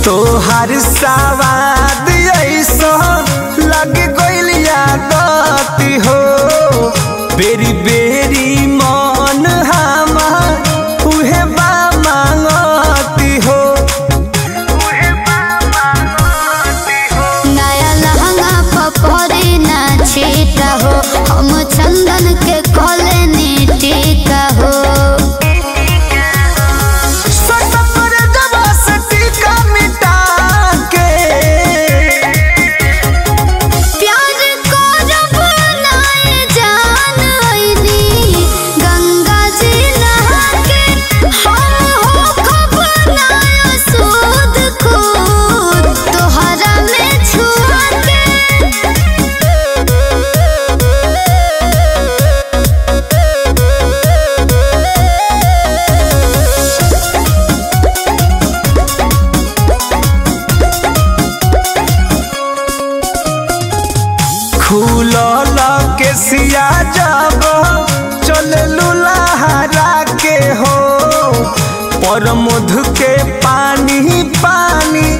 तोहार सवाद ऐसो लग गइल यादती हो बेरी बेरी मन हमार उहे बा मांगती हो नया लहंगा पपरे ना छीटा हो हम चंदन के कोले टीका हो सटकर जबा से टीका मिटा के प्यार को जब नाए जान आईनी गंगा जी नहा के हम हो खब नाया सूद खूद तोहरा में छुआ के खुलल के सिया जब चल लुलाहरा के हो पर मधु के पानी पानी